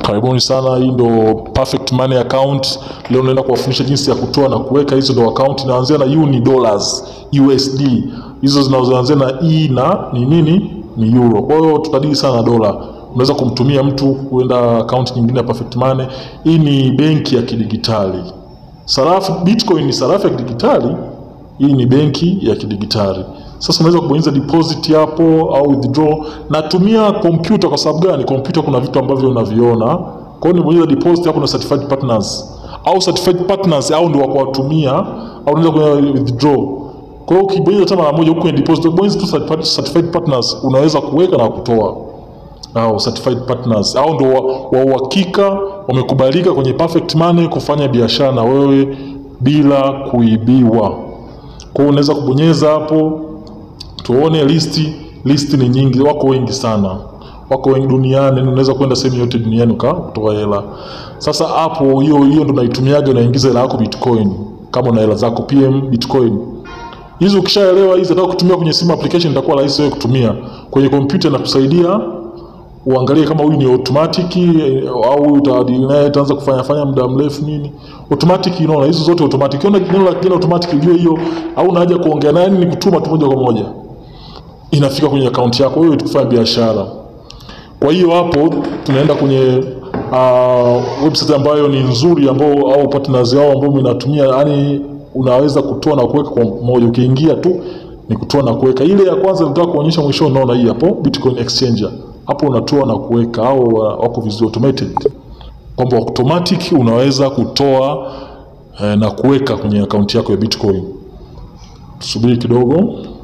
Karibuni sana, hii ndo Perfect Money account. Leo naenda kuwafundisha jinsi ya kutoa na kuweka. Hizo ndo account inaanzia na uni dollars USD, hizo zinazoanzia na e na ni nini, ni euro. Kwa hiyo tutadili sana na dola. Unaweza kumtumia mtu kuenda account nyingine ya Perfect Money. Hii ni benki ya kidigitali. Sarafu Bitcoin ni sarafu ya kidigitali, hii ni benki ya kidigitali. Sasa unaweza kubonyeza deposit hapo au withdraw. Natumia kompyuta kwa sababu gani? Kompyuta kuna vitu ambavyo unaviona. Kwa hiyo nibonyeza deposit hapo na certified partners au certified partners au ndio wa kuwatumia au unaweza kwenye withdraw. Kwa hiyo ukibonyeza tena mara moja huko kwenye deposit, bonyeza tu certified, certified partners, unaweza kuweka na kutoa au certified partners au ndio wa uhakika wamekubalika kwenye Perfect Money kufanya biashara na wewe bila kuibiwa. Kwa hiyo unaweza kubonyeza hapo tuone listi. Listi ni nyingi, wako wengi sana, wako wengi duniani. Unaweza kwenda sehemu yote duniani ukatoa hela. Sasa hapo, hiyo hiyo ndo naitumiaga, unaingiza hela yako Bitcoin, kama una hela zako PM Bitcoin hizo. Ukishaelewa hizi, nataka kutumia kwenye simu application, itakuwa rahisi wewe kutumia kwenye kompyuta na kusaidia uangalie kama huyu ni automatic au utaanaye itaanza kufanya fanya muda mrefu nini. Automatic, unaona hizo zote automatic. Unaona neno la kigeni automatic, ujue hiyo au haja kuongea naye, ni kutuma tu moja kwa moja inafika kwenye akaunti yako wewe tukufanya biashara. Kwa hiyo hapo tunaenda kwenye uh, website ambayo ni nzuri ambao au partners wao ambao mnatumia, yani unaweza kutoa na kuweka kwa moja. Ukiingia tu ni kutoa na kuweka. Ile ya kwanza nataka kuonyesha mwisho, unaona hii hapo Bitcoin Exchanger hapo unatoa na kuweka au wako vizuri automated, kwamba automatic unaweza kutoa eh, na kuweka kwenye akaunti yako ya Bitcoin. Tusubiri kidogo,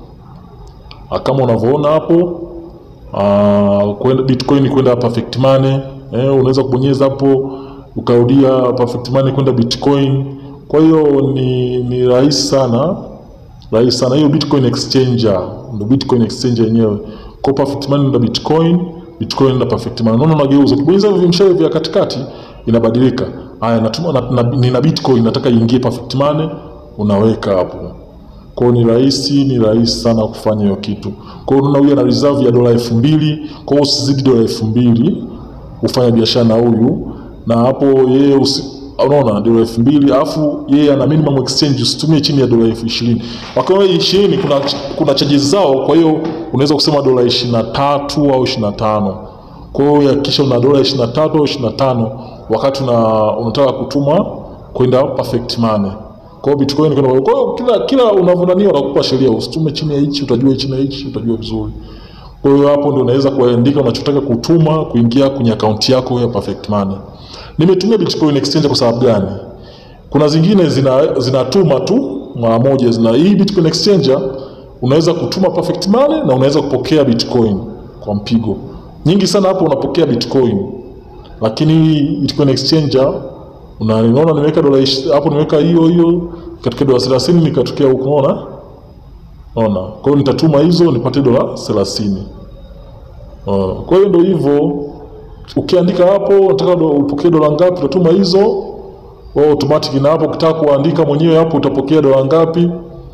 kama unavyoona hapo kwenda Bitcoin kwenda Perfect Money eh, unaweza kubonyeza hapo ukarudia Perfect Money kwenda Bitcoin. Kwa hiyo ni, ni rahisi sana, rahisi sana. Hiyo Bitcoin Exchanger ndio Bitcoin Exchanger yenyewe kwa Perfect Money na Bitcoin, Bitcoin na Perfect Money. Unaona unageuza. Ukibonyeza hivi vimshale vya katikati inabadilika. Haya natuma na, na, nina Bitcoin nataka iingie Perfect Money, unaweka hapo. Kwa hiyo ni rahisi, ni rahisi sana kufanya hiyo kitu. Kwa hiyo unaona huyu ana reserve ya dola elfu mbili. Kwa hiyo usizidi dola elfu mbili ufanya biashara na huyu. Na hapo yeye usi unaona dola elfu mbili alafu yeye ana minimum exchange, usitumie chini ya dola elfu ishirini. Wakiwa ishirini kuna, kuna charges zao, kwa hiyo unaweza kusema dola ishirini na tatu au ishirini na tano. Kwa hiyo hakikisha una dola ishirini na tatu au ishirini na tano wakati una, unataka kutuma kwenda Perfect Money. Kwa hiyo Bitcoin kwenda, kwa hiyo kila kila unavyonania wanakupa sheria, usitume chini ya hichi, utajua chini ya hichi, utajua vizuri. Kwa hiyo hapo ndio unaweza kuandika unachotaka kutuma kuingia kwenye akaunti yako ya Perfect Money. Nimetumia Bitcoin Exchange kwa sababu gani? Kuna zingine zina zinatuma tu mara moja, zina hii Bitcoin Exchange unaweza kutuma Perfect Money na unaweza kupokea Bitcoin kwa mpigo. Nyingi sana hapo unapokea Bitcoin. Lakini Bitcoin Exchange unaona nimeweka dola hapo nimeweka hiyo hiyo katika dola 30 nikatokea huko unaona? Unaona? Kwa hiyo nitatuma hizo nipate dola 30. Uh, kwa hiyo ndio hivyo ukiandika hapo unataka do, upokee dola ngapi, utatuma hizo wao automatic, na hapo ukitaka kuandika mwenyewe hapo utapokea dola ngapi.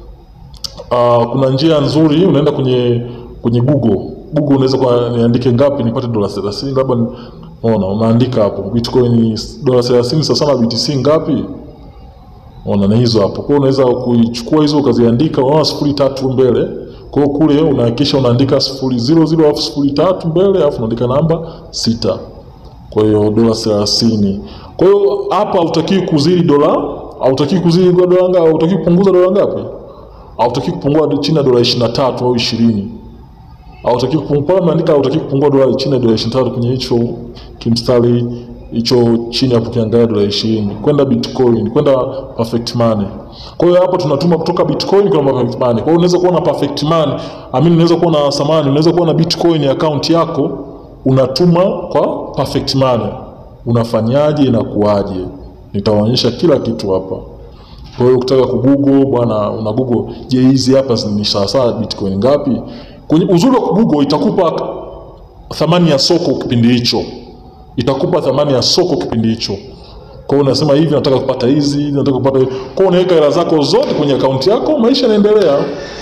Uh, kuna njia nzuri, unaenda kwenye kwenye Google. Google unaweza kwa niandike ngapi nipate dola 30 labda, unaona, unaandika hapo Bitcoin dola 30 sasa na BTC ngapi, unaona, na hizo hapo. Kwa hiyo unaweza kuichukua hizo ukaziandika, unaona sifuri tatu mbele kwa hiyo kule unahakikisha unaandika sifuri zero zero alafu sifuri tatu mbele alafu unaandika namba sita. Kwa hiyo dola thelathini. Kwa hiyo hapa hautakiwi kuzidi dola, hautakiwi kuzidi dola ngapi? Hautakiwi kupunguza dola ngapi? Hautakiwi kupungua chini ya dola ishirini na tatu au ishirini. Hautakiwi kupungua, umeandika hautakiwi kupungua dola chini ya dola ishirini na tatu kwenye hicho kimstari hicho chini hapo, kiangalia dola ishirini kwenda Bitcoin kwenda Perfect Money. Kwa hiyo hapo tunatuma kutoka Bitcoin kwenda Perfect Money. Kwa hiyo unaweza kuwa na Perfect Money, amini, unaweza kuwa na samani, unaweza kuwa na Bitcoin account yako unatuma kwa Perfect Money. Unafanyaje? Inakuaje? Nitawaonyesha kila kitu hapa. Kwa hiyo ukitaka kugoogle bwana, una google, je, hizi hapa ni sawa sawa Bitcoin ngapi? Kwenye uzuri wa kugoogle itakupa thamani ya soko kipindi hicho itakupa thamani ya soko kipindi hicho. Kwa hiyo unasema hivi, nataka kupata hizi, nataka kupata hivi. Kwa hiyo unaweka hela zako zote kwenye akaunti yako, maisha yanaendelea,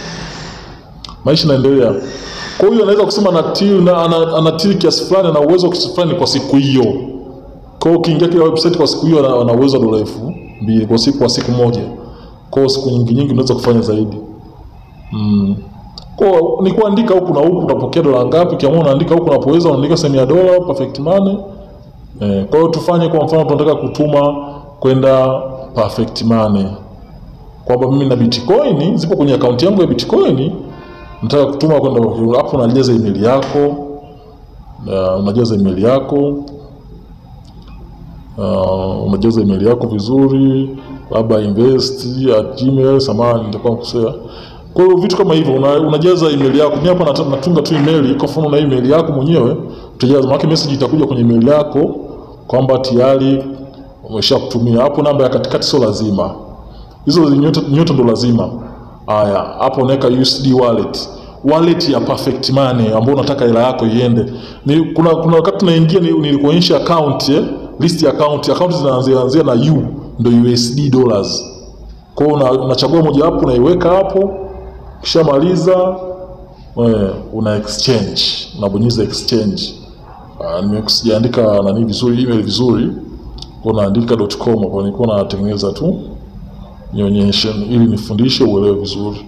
maisha yanaendelea. Kwa hiyo anaweza kusema anatil na anatil kiasi fulani na uwezo wa kiasi fulani kwa siku hiyo, Kwa hiyo ukiingia kila website kwa siku hiyo wana- wana uwezo wa dola elfu mbili kwa siku kwa siku moja. Kwa hiyo siku nyingi nyingi unaweza kufanya zaidi. Mm. Kwa hiyo ni kuandika huku na huku utapokea dola ngapi, kiamua unaandika huku unapoweza unaandika sehemu ya dola perfect money. Eh, kwa hiyo tufanye kwa mfano tunataka kutuma kwenda perfect money. Kwamba mimi na Bitcoin zipo kwenye akaunti yangu ya Bitcoin nataka kutuma kwenda hapo, unajaza email yako na unajaza email yako uh, unajaza email yako vizuri, labda invest at gmail, samahani nitakuwa kukosea. Kwa hiyo vitu kama hivyo una, unajaza email yako. Mimi hapa nat- natunga tu email, kwa mfano na email yako mwenyewe utajaza, maana message itakuja kwenye email yako kwamba tayari umeshakutumia. Hapo namba ya katikati sio lazima, hizo nyota, nyota ndo lazima. Haya, hapo unaweka USD wallet wallet ya Perfect Money ambao unataka hela yako iende. Ni, kuna kuna wakati tunaingia ni- nilikuonyesha account eh, list ya account. Account zinaanzia anzia na U ndio USD dollars. Kwa hiyo una- unachagua moja hapo unaiweka hapo, kishamaliza eh, una exchange, unabonyeza exchange. Uh, nimekusijaandika nani vizuri email vizuri, kwa unaandika .com hapo, nilikuwa natengeneza tu nionyeshe ili nifundishe uelewe vizuri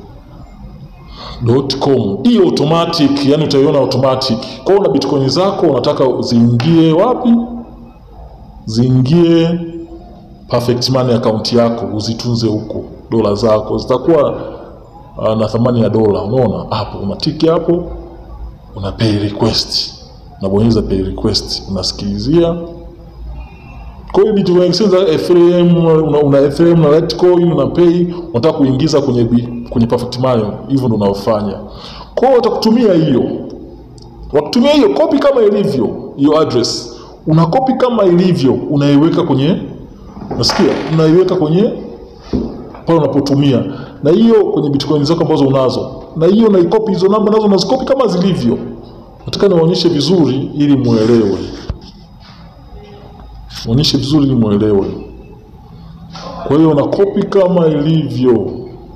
.com hii automatic, yani utaiona automatic. Kwa hiyo una bitcoin zako unataka ziingie wapi? Ziingie Perfect Money account yako, uzitunze huko. Dola zako zitakuwa uh, na thamani ya dola. Unaona hapo, unatiki hapo, una pay request, unabonyeza pay request, unasikilizia kwa hiyo Bitcoin exchange za Ethereum una, una Ethereum na Litecoin una pay unataka kuingiza kwenye bi- kwenye Perfect Money, hivyo ndio unaofanya. Kwa hiyo watakutumia hiyo, wakutumia hiyo copy kama ilivyo hiyo address, una copy kama ilivyo, unaiweka kwenye nasikia, unaiweka kwenye pale unapotumia, na hiyo kwenye Bitcoin zako ambazo unazo, na hiyo naikopi hizo namba nazo unazikopi kama zilivyo. Nataka niwaonyeshe vizuri ili muelewe onyeshe vizuri ili muelewe. Kwa hiyo na kopi kama ilivyo.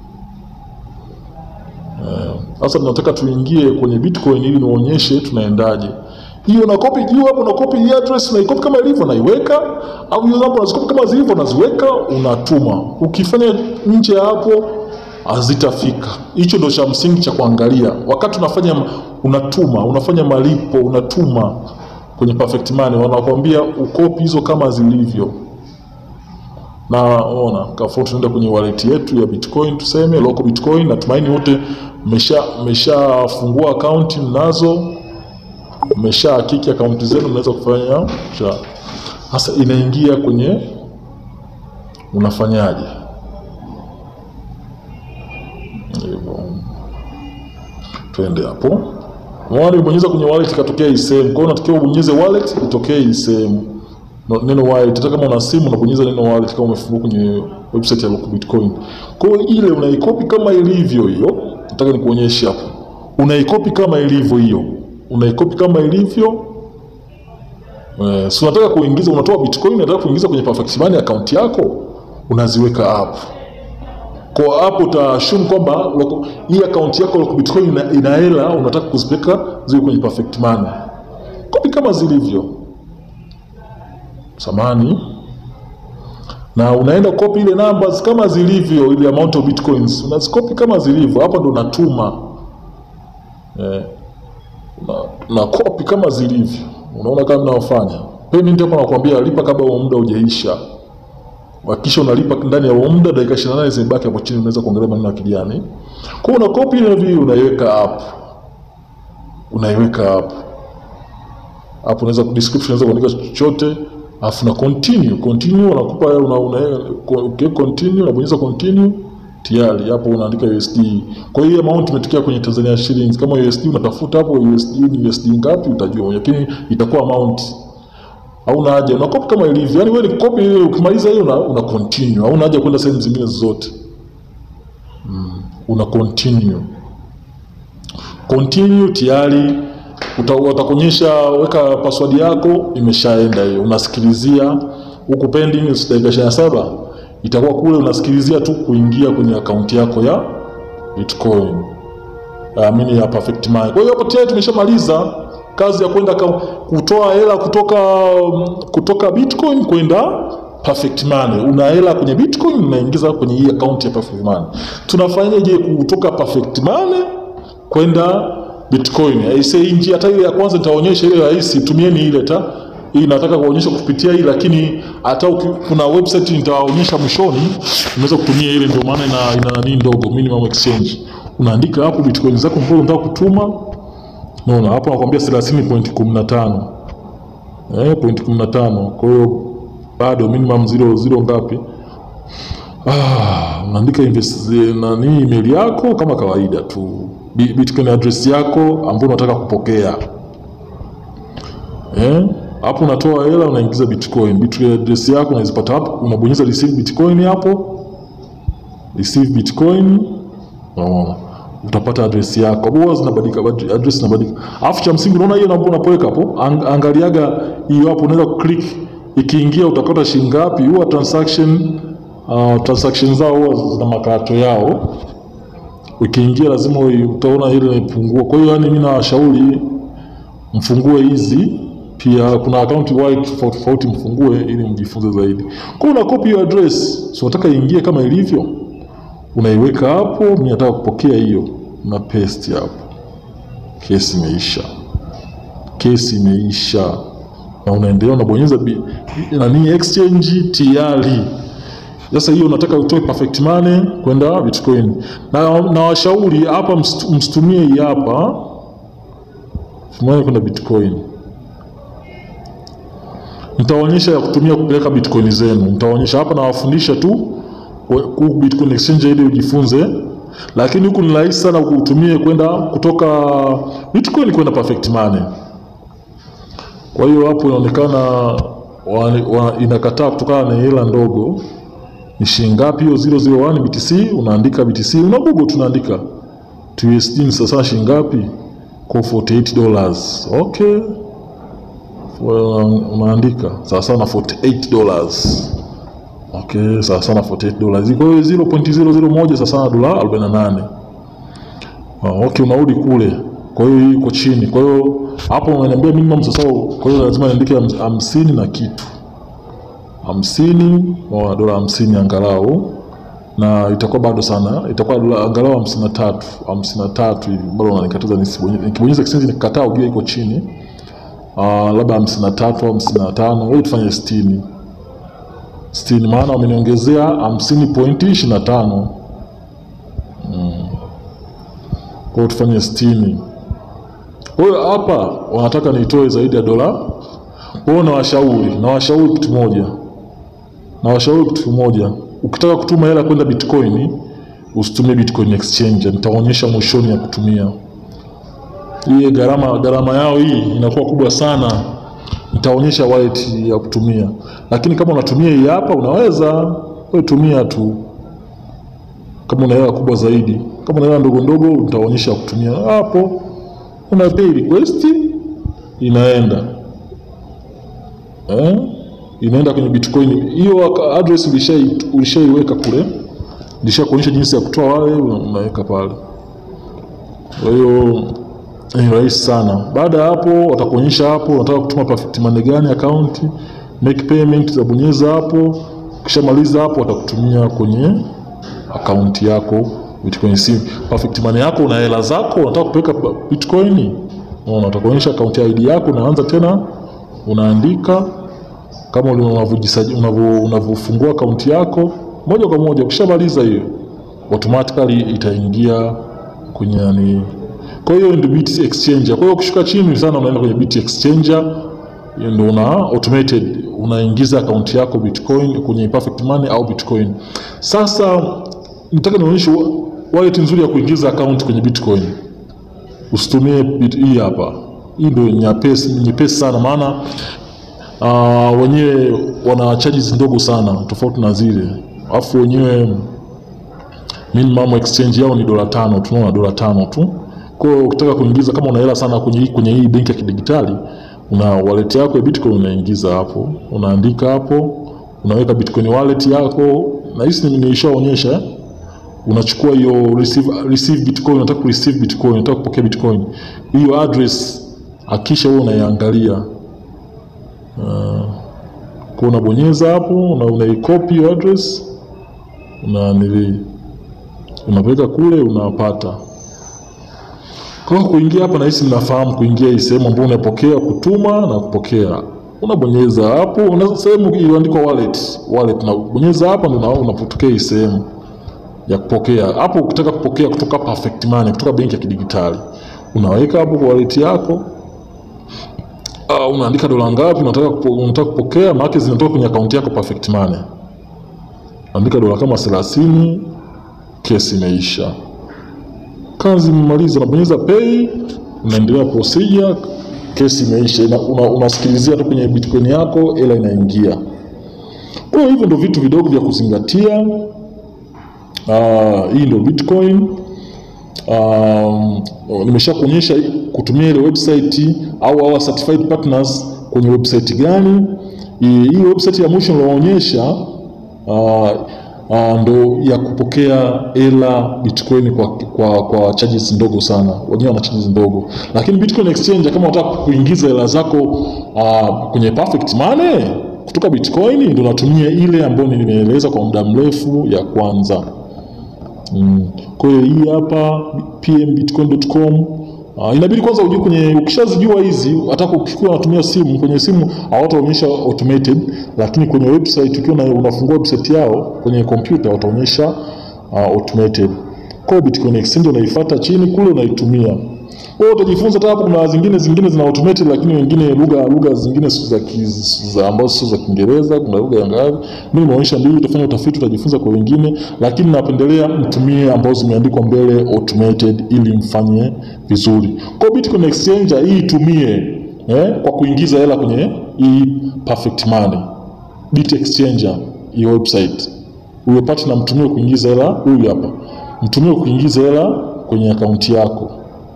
Eh, Sasa tunataka tuingie kwenye Bitcoin ili niwaonyeshe tunaendaje. Hiyo na kopi juu hapo, na kopi hii address na ikopi kama ilivyo naiweka, au hiyo hapo unazikopi kama zilivyo unaziweka, unatuma. Ukifanya nje ya hapo hazitafika. Hicho ndio cha msingi cha kuangalia wakati unafanya, unatuma, unafanya malipo, unatuma kwenye Perfect Money wanakuambia ukopi hizo kama zilivyo, na ona kafua, tunaenda kwenye wallet yetu ya Bitcoin, tuseme local Bitcoin. Natumaini wote mmesha mmeshafungua akaunti mnazo, mmesha hakiki akaunti zenu, mnaweza kufanya cha sasa. Inaingia kwenye, unafanyaje hivyo? Twende hapo Wale ubonyeza kwenye wallet ikatokea hii sehemu. Kwa hiyo unatakiwa ubonyeze wallet itokee hii sehemu. No- Neno wallet. Hata kama una simu unabonyeza neno wallet kama umefungua kwenye website ya Local Bitcoin. Kwa hiyo ile unaikopi kama ilivyo hiyo. Nataka nikuonyeshe hapo. Unaikopi kama ilivyo hiyo. Unaikopi kama ilivyo. Eh, si unataka kuingiza unatoa Bitcoin unataka kuingiza kwenye Perfect Money account yako unaziweka hapo. Kwa hapo utaassume kwamba loko- hii account yako Local Bitcoin ina, ina hela unataka kuzipeleka ziwe kwenye Perfect Money. Kopi kama zilivyo. Samani. Na unaenda kopi ile numbers kama zilivyo ile amount of bitcoins. Unazikopi kama zilivyo. Hapa ndo unatuma. Eh. Na, na kopi kama zilivyo. Unaona kama ninaofanya. Payment hapa nakwambia lipa kabla huo muda hujaisha. Hakikisha unalipa ndani ya huo muda, dakika 28 zimebaki hapo chini, unaweza kuongelea maneno ya kijani. Kwa hiyo una copy ile vile unaiweka hapo, unaiweka hapo hapo, unaweza description, unaweza kuandika chochote, alafu na continue continue, unakupa una, una okay, continue, unabonyeza continue tayari hapo unaandika USD. Kwa hiyo amount imetokea kwenye Tanzania shillings. Kama USD unatafuta hapo USD ni USD ngapi utajua, lakini itakuwa amount hauna haja una copy kama ilivyo, yani wewe ni copy ile, ukimaliza hiyo una, una continue, hauna haja kwenda sehemu zingine zote mm, una continue continue tayari uta- watakuonyesha weka password yako, imeshaenda hiyo, unasikilizia huku pending dakika ishirini na saba itakuwa kule, unasikilizia tu kuingia kwenye akaunti yako ya Bitcoin amini ya Perfect Money. Kwa hiyo hapo tayari tumeshamaliza kazi ya kwenda ka- kutoa hela kutoka kutoka Bitcoin kwenda Perfect Money. Una hela kwenye Bitcoin unaingiza kwenye hii account ya Perfect Money. Tunafanyaje kutoka Perfect Money kwenda Bitcoin? Aise, hii njia hata ile ya kwanza nitaonyesha ile rahisi, tumieni ile ta hii nataka kuonyesha kupitia hii, lakini hata uki- kuna website nitawaonyesha mwishoni, unaweza kutumia ile, ndio maana ina ina nani ndogo, minimum exchange. Unaandika hapo bitcoin zako mbona unataka kutuma, unaona hapo nakwambia 30.15 eh, point 15. Kwa hiyo bado minimum zero zero ngapi? Ah, unaandika invest nani email yako kama kawaida tu, Bi- bitcoin address yako ambayo unataka kupokea eh, hapo unatoa hela unaingiza bitcoin. Bitcoin address yako unazipata hapo, unabonyeza receive bitcoin hapo, receive bitcoin, unaona utapata address yako. Hapo huwa zinabadilika, bad- address zinabadilika. Alafu cha msingi unaona hiyo namba unapoweka hapo, ang, angaliaga hiyo hapo, unaweza click ikiingia utakota shilingi ngapi. Huwa transaction uh, transaction zao huwa zina makato yao ukiingia lazima ui- utaona ile inapungua. Kwa hiyo yani, mimi nawashauri mfungue hizi pia, kuna akaunti wallet tofauti tofauti, mfungue ili mjifunze zaidi. Kwa hiyo una copy hiyo address, so unataka iingie kama ilivyo, unaiweka hapo. Mimi nataka kupokea hiyo, na paste hapo. Kesi imeisha, kesi imeisha, na unaendelea unabonyeza bi- nani exchange tayari. Sasa hiyo unataka utoe perfect money kwenda Bitcoin, na na washauri hapa msitu- msitumie hii hapa money kwenda Bitcoin. Nitaonyesha ya kutumia kupeleka Bitcoin zenu, nitaonyesha hapa, nawafundisha tu wa- ku Bitcoin exchange ili ujifunze, lakini huku ni rahisi sana kutumie kwenda kutoka Bitcoin kwenda perfect money. Kwa hiyo hapo inaonekana wa- wa- inakataa kutokana na hela ndogo ni shilingi ngapi hiyo 001 BTC unaandika BTC una Google tunaandika USD ni sasa shilingi ngapi kwa 48 dollars okay Well, unaandika sawa sawa na 48 dollars okay sawa sawa na 48 dollars kwa hiyo 0.001 sawa sawa na dola 48 Ah, okay unarudi kule kwa hiyo hii iko chini kwa hiyo hapo unaniambia minimum sasa kwa hiyo lazima niandike ham- hamsini na kitu hamsini wa dola hamsini angalau na itakuwa bado sana, itakuwa dola angalau hamsini na tatu hamsini na tatu hivi, bado unanikataza nisibonyeze. Nikibonyeza exchange nikikataa, ujue iko chini uh, labda hamsini na tatu au hamsini na tano wewe tufanye sitini sitini, maana wameniongezea hamsini pointi ishirini na tano kwa hiyo tufanye sitini. Kwa hiyo hapa wanataka nitoe zaidi ya dola. Kwa hiyo nawashauri, nawashauri kitu moja na washauri kitu kimoja, ukitaka kutuma hela kwenda Bitcoin usitumie Bitcoin exchange. Nitaonyesha mwishoni ya kutumia hii. Gharama gharama yao hii inakuwa kubwa sana, nitaonyesha wallet ya kutumia. Lakini kama unatumia hii hapa, unaweza wewe tumia tu, kama una hela kubwa zaidi. Kama una hela ndogo ndogo, nitaonyesha ya kutumia hapo. Una pay request inaenda eh? inaenda kwenye Bitcoin. Hiyo aka- address ulishai ulishaiweka kule, nilishakuonyesha jinsi ya kutoa wale, una- unaweka pale. Kwa hiyo ni rahisi sana. Baada ya hapo, watakuonyesha hapo unataka kutuma perfect money gani account, make payment, zabonyeza hapo. Ukishamaliza hapo, watakutumia kwenye akaunti yako Bitcoin sim. Perfect money yako, una hela zako, unataka kupeleka pa- Bitcoin, unaona, watakuonyesha akaunti ID yako, unaanza tena unaandika kama uli- unavyojisaji- unavyo- unavyofungua akaunti yako moja kwa moja. Ukishamaliza hiyo automatically itaingia kwenye nani. Kwa hiyo ndio bit exchanger. Kwa hiyo ukishuka chini sana, unaenda kwenye bit exchanger, hiyo ndio una automated unaingiza akaunti yako Bitcoin kwenye perfect money au Bitcoin. Sasa nataka nionyeshe wa- wallet nzuri ya kuingiza akaunti kwenye Bitcoin. Usitumie bit hii hapa. Hii ndio nyepesi nyepesi sana maana uh, wenyewe wana charges ndogo sana tofauti na zile, alafu wenyewe minimum exchange yao ni dola tano, tunaona dola tano tu. Kwa hiyo ukitaka kuingiza kama una hela sana kwenye hii kwenye hii benki ya kidigitali, una wallet yako ya Bitcoin unaingiza hapo, unaandika hapo, unaweka Bitcoin wallet yako, na hisi nilishaonyesha eh? unachukua hiyo receive, receive bitcoin unataka kureceive bitcoin unataka kupokea bitcoin hiyo address akisha wewe unaiangalia uh, kwa unabonyeza hapo na unaikopi hiyo address una nili unapeleka kule unapata kwa hiyo kuingia hapa nahisi mnafahamu kuingia hii sehemu ambayo unapokea kutuma na kupokea unabonyeza hapo una sehemu iliyoandikwa wallet wallet na bonyeza hapa ndio una- unapotokea hii sehemu ya kupokea hapo ukitaka kupokea kutoka Perfect Money kutoka benki ya kidigitali unaweka hapo kwa wallet yako uh, unaandika dola ngapi unataka kupo, unataka kupokea maana zinatoka kwenye akaunti yako Perfect Money andika dola kama 30 kesi imeisha kazi imemaliza unabonyeza pay unaendelea procedure kesi imeisha Ina- una- unasikilizia tu kwenye bitcoin yako ila inaingia kwa hiyo hivyo ndio vitu vidogo vya kuzingatia Ah, hii ndio bitcoin um, nimesha kuonyesha kutumia ile website au our certified partners kwenye website gani hii hii website ya mwisho nilioonyesha uh, uh, ndo ya kupokea hela bitcoin kwa, kwa, kwa charges ndogo sana wenyewe wana charges ndogo lakini bitcoin exchange kama unataka kuingiza hela zako uh, kwenye perfect money kutoka bitcoin ndo natumia ile ambayo nimeeleza kwa muda mrefu ya kwanza Mm. Kwa hiyo hii hapa pmbitcoin.com Uh, inabidi kwanza ujue kwenye ukishazijua hizi hata ukiwa unatumia simu kwenye simu hawataonyesha automated lakini kwenye website ukiwa una- unafungua website yao kwenye kompyuta wataonyesha uh, automated kwa hiyo Bitcoin Exchange unaifuata chini kule unaitumia wewe utajifunza hata hapo kuna zingine zingine zina automated lakini wengine lugha lugha zingine sio za ki- za ambazo sio za Kiingereza kuna lugha ya ngapi mimi nimeonyesha mbili utafanya utafiti utajifunza kwa wengine lakini napendelea mtumie ambazo zimeandikwa mbele automated ili mfanye vizuri kwa hiyo Bitcoin Exchange hii itumie eh, kwa kuingiza hela kwenye hii perfect money Bit Exchanger hii website uwe partner mtumie kuingiza hela huyu hapa mtumie kuingiza hela kwenye akaunti yako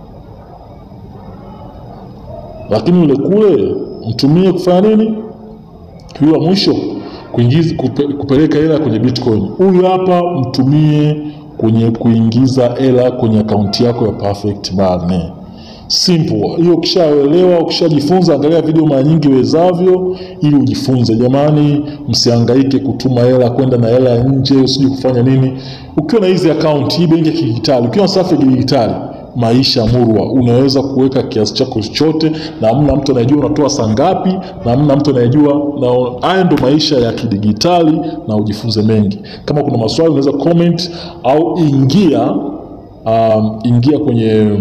lakini yule kule mtumie kufanya nini? Huyu wa mwisho kuingiza, kupe, kupeleka hela kwenye Bitcoin. Huyu hapa mtumie kwenye kuingiza hela kwenye akaunti yako ya Perfect Money. Simple. Hiyo ukishaelewa, ukishajifunza, angalia video mara nyingi wezavyo ili ujifunze. Jamani, msihangaike kutuma hela kwenda na hela nje, usije kufanya nini. Ukiwa na hizi account, hii benki ya kidijitali, ukiwa na safu ya kidijitali, maisha murwa, unaweza kuweka kiasi chako chochote na hamna mtu anayejua unatoa saa ngapi, na hamna mtu anayejua. Na haya ndo maisha ya kidigitali, na ujifunze mengi. Kama kuna maswali unaweza comment au ingia um, ingia kwenye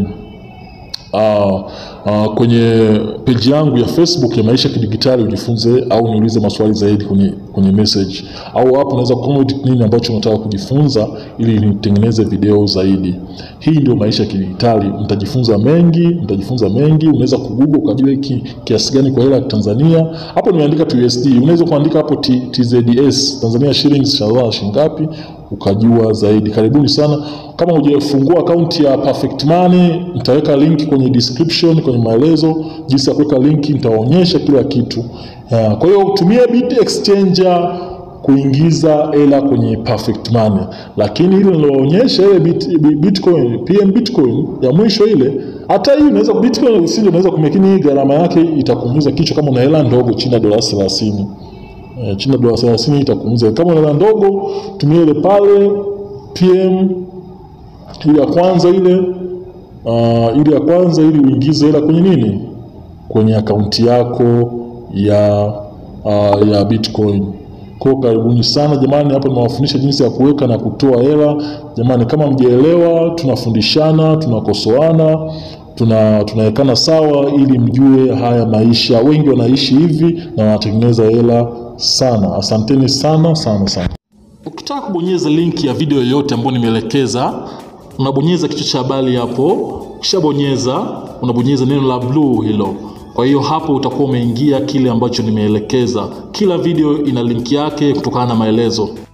uh, uh, kwenye peji yangu ya Facebook ya maisha ya kidigitali ujifunze, au niulize maswali zaidi kwenye, kwenye message au hapo unaweza comment nini ambacho unataka kujifunza ili nitengeneze video zaidi. Hii ndio maisha ya kidigitali, mtajifunza mengi, mtajifunza mengi. Unaweza kugoogle ukajua hiki kiasi gani kwa hela ya Tanzania. Hapo nimeandika tu USD, unaweza kuandika hapo T, TZS Tanzania shillings shalala shilingi ngapi ukajua zaidi. Karibuni sana. Kama hujafungua akaunti ya Perfect Money, nitaweka link kwenye description, kwenye maelezo jinsi ya kuweka link, nitaonyesha kila kitu. Ya, Kwa hiyo tumia Bit Exchanger kuingiza hela kwenye Perfect Money, lakini ile niloonyesha ile bit, bi- Bitcoin PM Bitcoin ya mwisho ile, hata hii unaweza Bitcoin sio unaweza kumekini, hii gharama yake itakuumiza kichwa kama una hela ndogo chini ya dola 30 eh, chini ya dola 30 itakuumiza. Kama una hela ndogo, tumia ile pale PM ile ya kwanza ile uh, ile ya kwanza ili uingize hela kwenye nini, kwenye akaunti yako ya uh, ya Bitcoin. Kwa karibuni sana jamani, hapa nimewafundisha jinsi ya kuweka na kutoa hela. Jamani, kama mjaelewa, tunafundishana, tunakosoana, tuna tunawekana sawa ili mjue haya maisha. Wengi wanaishi hivi na wanatengeneza hela sana. Asanteni sana sana sana. Ukitaka kubonyeza linki ya video yoyote ambayo nimeelekeza, unabonyeza kichwa cha habari hapo. Ukishabonyeza unabonyeza neno la blue hilo. Kwa hiyo hapo utakuwa umeingia kile ambacho nimeelekeza. Kila video ina linki yake kutokana na maelezo.